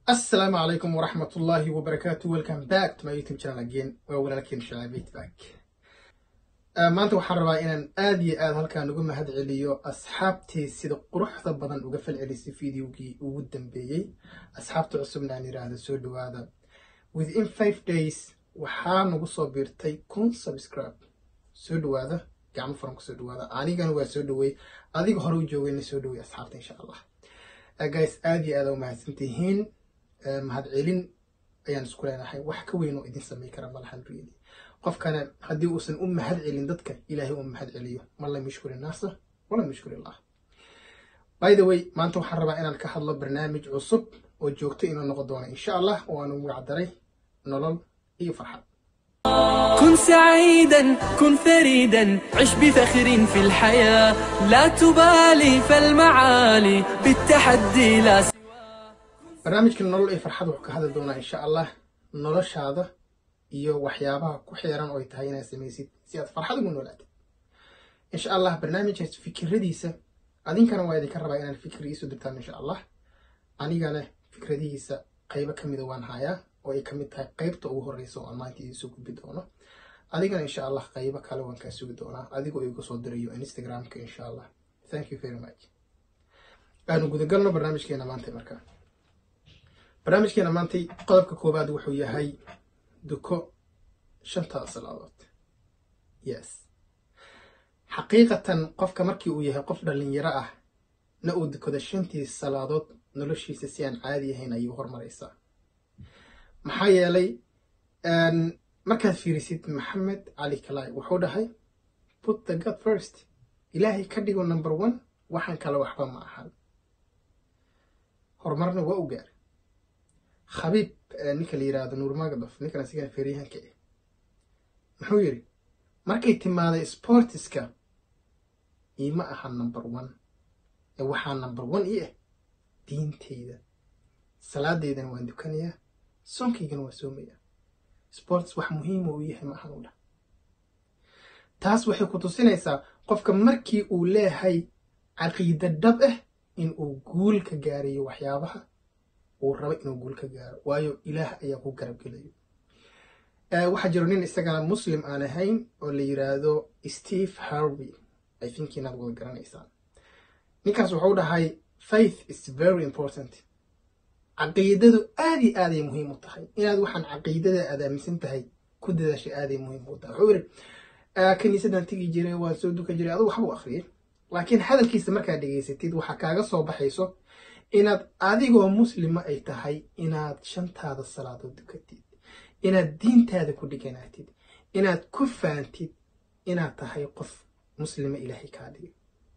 asalaamu calaykum waraxmat ullaahi wabarakaatu welcome back to my youtube channel again waa walaalkeen shalaabeyt back maanta waxaan rabaa inaan aad iyo aad halkaan uga mahad celiyo asxaabtii sida quruxda badan uga falcelisay videogii ugu dambeeyey asxaabta cusubna aan yiraahdo soo dhawaada within five days waxaa nagu soo biirtay kun subscribe soo dhawaada gacmo furan kusoo dhawaada anigana waa soo dhaweey adiga hore u joogayna soo dhaweey asxaabta insha allah guys aad iyo aad aa umahadsantihiin mahad celin ayaan isku leenahay wax ka weyn oo idin samay kara malahan really qofkana haddii uusan u mahad celin dadka ilaahay u mahad celiyo man lam yushkur innaasa walam yushkur illah by the way maanta waxaan rabaa inaan ka hadlo barnaamij cusub oo joogto inuu noqon doono insha allah oo aan u magacdaray nolol iyo farxad كن سعيدا كن فريدا عش بفخر في الحياة لا تبالي فالمعالي بالتحدي لا سوى barnaamijkan nolol iyo farxad wuxuu ka hadli doonaa insha allah noloshaada iyo waxyaabaha ku xiran oo ay tahay inaad samaysid si aad farxad ugu noolaatid insha allah barnaamijkaas fikiradiisa adinkana waa idinka rabaa inaan fikir iisoo dirtaan insha allah anigana fikradihiisa qaybo ka mida waan hayaa oo ay kamid tahay qaybta ugu horeysa oo aan maanta idinsoo gudbi doono adigana insha allah qaybo kale waan kaa sugi doonaa adigoo igu soo dirayo instagramka insha allah thank you very much aanu gudagalno barnaamijkeena maanta markaa barnaamijkeena maantay qodobka koowaad wuxuu yahay duko shantada salaadood yes xaqiiqatan qofka markii uu yahay qof dhalinyaro ah na uu dukado shantii salaadood noloshiisa si aan caadi ahayn ayuu hormaraysaa maxaa yeelay markaad fiirisid maxamed cali kalay wuxuu dhahay put the god first ilaahay ka dhigo number one waxaan kale waxba ma ahan horumarna waa u gaaray khabiib ninka la yiraahdo nuur magadof ninkan asigana feeryahanka ah muxuu yidhi markay timaaday sportiska iima aha number one ee waxaa number one ii ah diinteyda salaadeydana waan dukanayaa soonkaygana waa soomayaa sports wax muhiima uu yahay ma ahan u dhah taas waxay ku tusinaysaa qofka markii uu leeyahay caqiida dhab ah in uu guul ka gaarayo waxyaabaha uu rabo inuu guul ka gaaro waayo ilaah ayaa ku garab gelayo waxaa jiro nin isagana muslim aan ahayn oo la yiraahdo steve harvey i think inaad wada garanaysaan ninkaas wuxuu dhahay faith is very important caqiidadu aad iyo aaday muhiim u tahay inaad waxaan caqiidada aad aaminsan tahay ku dadaashay aaday muhiim u tahay wuxuu yidhi kiniisadan tegi jiray waan soo dukan jiray aduu waxbuu akhriyay laakiin hadalkiisa markaad dhegaysatid waxaa kaaga soo baxayso inaad adigoo muslima ay tahay inaad shantaada salaadood dukatid inaad diintaada ku dhiganaatid inaad ku faantid inaad tahay qof muslima ilaahay kaa dhigay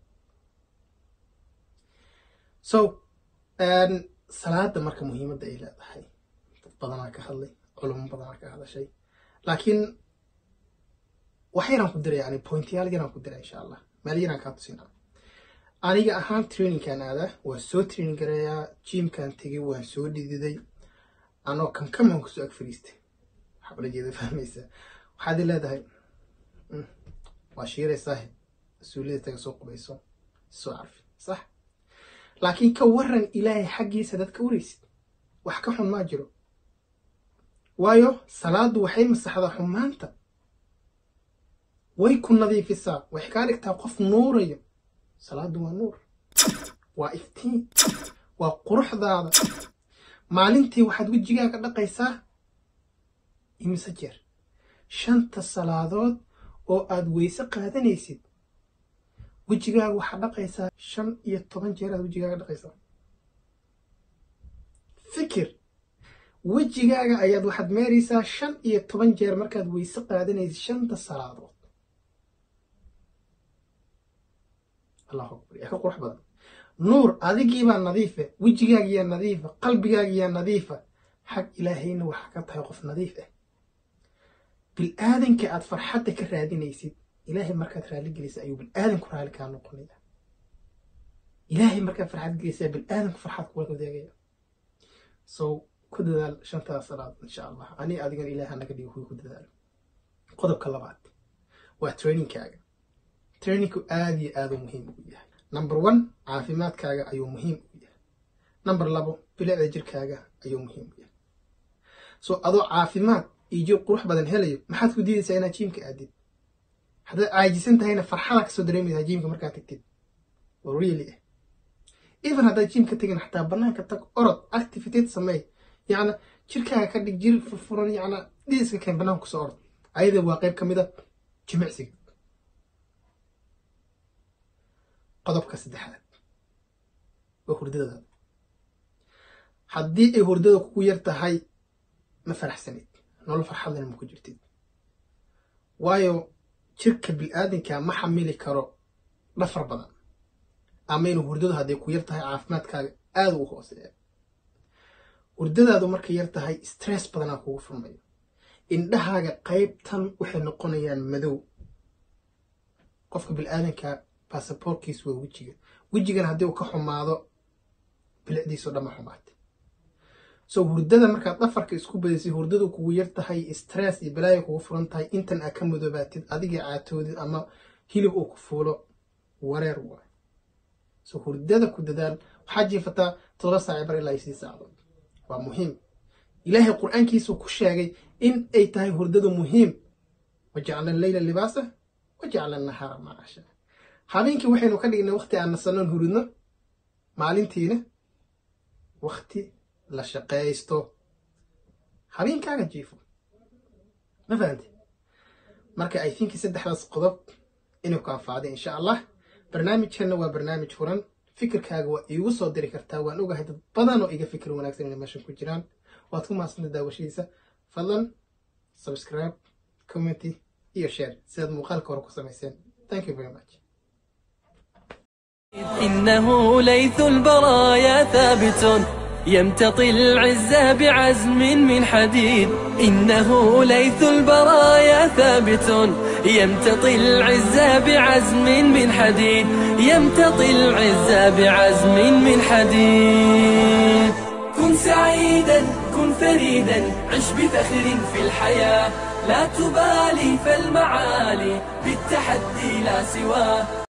so salaada marka muhiimadda ay leedahay dad badanaa ka hadlay culamo badanaa ka hadashay laakiin wax yaraan ku diray yani pointyaal yaraan ku diray insha allah meel yaraan kaa tusinaa aniga ahaan trainingkan aada waa soo training gareeyaa jimkan tegay waan soo dhididay anoo kankaman kusoo ag fariistay waxaa ula jeeda fahmaysaa waxaad i leedahay waa shiiraysaa mas-uuliyada taga soo qubayso soo carfi sax laakiin ka waran ilaahay xaggiisa dad ka waraysid wax ka xun maa jiro waayo salaadu waxay masaxdaa xumaanta way ku nadiifisaa waxay kaa dhigtaa qof nuurayo salaadu waa nuur waa iftiin waa quruxdaada maalintii waxaad wejigaaga dhaqaysaa imise jeer shanta salaadood oo aad weyse qaadanaysid wejigaaga waxaad dhaqaysaa shan iyo toban jeer aad wejigaaga dhaqaysaa fikir wejigaaga ayaad waxaad meeraysaa shan iyo toban jeer markaad weyse qaadanaysid shanta salaadood allahu akbar yaa ka qurux badan nuur adigiibaa nadiifa wejigaagiyaa nadiifa qalbigaagiyaa nadiifa xag ilaahayna waxaa ka tahay qof nadiif ah bil-aadanka aad farxadda ka raadinaysid ilaahay markaad raali gelisa ayuu bil-aadanku raali kaa noqonaya ilaahay markaad farxad gelisa bil-aadanku farxad kula wadaagaya so ku dadaal shantaa salaad insha allah ani adigan ilaaha naga dhigo kuwi ku dadaalo qodobka labaad waa trainingkaaga trainingku aada iyo aada u muhiim ugu yahay number one caafimaadkaaga ayuu muhiim ugu yahay number labo bilicda jirkaaga ayuu muhiim u yahay so adoo caafimaad iyo jir qurux badan helayo maxaad ku diidaysaa inaad jiimka aadid haddaad caajisan tahayna farxada kasoo dareemaysaa jiimka markaad tagtid oo really ah even haddaad jiimka tegin xataa banaanka tag orod activityd sameey yacna jirkaaga ka dhig jir furfuran yacna dhiiska keen banaanka kusoo orod ayada waa qayb ka mid a jimicsiga qodobka saddexaad waa hurdadadaada haddii ay hurdada kugu yar tahay ma faraxsanid nolol farxadlena ma ku jirtid waayo jirka bil-aadinka ma xamili karo dhafar badan ama inuu hurdadu hadday ku yar tahay caafimaadkaaga aada u hooseeya hurdadaadu markay yar tahay stress badanaa kugu furmayo indhahaaga qaybtan waxay noqonayaan madow qofka bil-aadanka basaboorkiis waa wejiga wejigan haddii uu ka xumaado bilicdiisao dhan ma xumaatay so hurdada markaad dhafarka isku badaysay hurdadu kugu yar tahay stress iyo balaaya kugu furan tahay intan aa ka madoobaatid adiga caatoodid ama hilib uu ku fuulo wareer waay so hurdada ku dadaal waxaa jiifataa todoba saaci bar ilaa iyo sii saacdood waa muhiim ilaahay qur-aankiisuu ku sheegay in ay tahay hurdadu muhiim wajacla leyla libaasa wajacla nahaara macaasha habeenkii waxaynu ka dhignay waqti aan nasanoon huridno maalintiina waqti la shaqaysto habeenkaaga jiifo ma fahamte marka i think saddexdaas qodob inuu ku anfacday insha allah barnaamijkanna waa barnaamij furan fikirkaaga waa iigu soo diri kartaa waan ogahay dad badan oo iga fikir wanaagsan inay meeshan ku jiraan waad ku mahadsanta daawashadiisa fadlan subscribe commenty iyo share sidaad muuqaalka hore ku samayseen thank you very much إنه ليث البرايا ثابت يمتطي العز بعزم من حديد إنه ليث البرايا ثابت يمتطي العز بعزم من حديد يمتطي العز بعزم من حديد كن سعيدا كن فريدا عش بفخر في الحياة لا تبالي فالمعالي بالتحدي لا سواه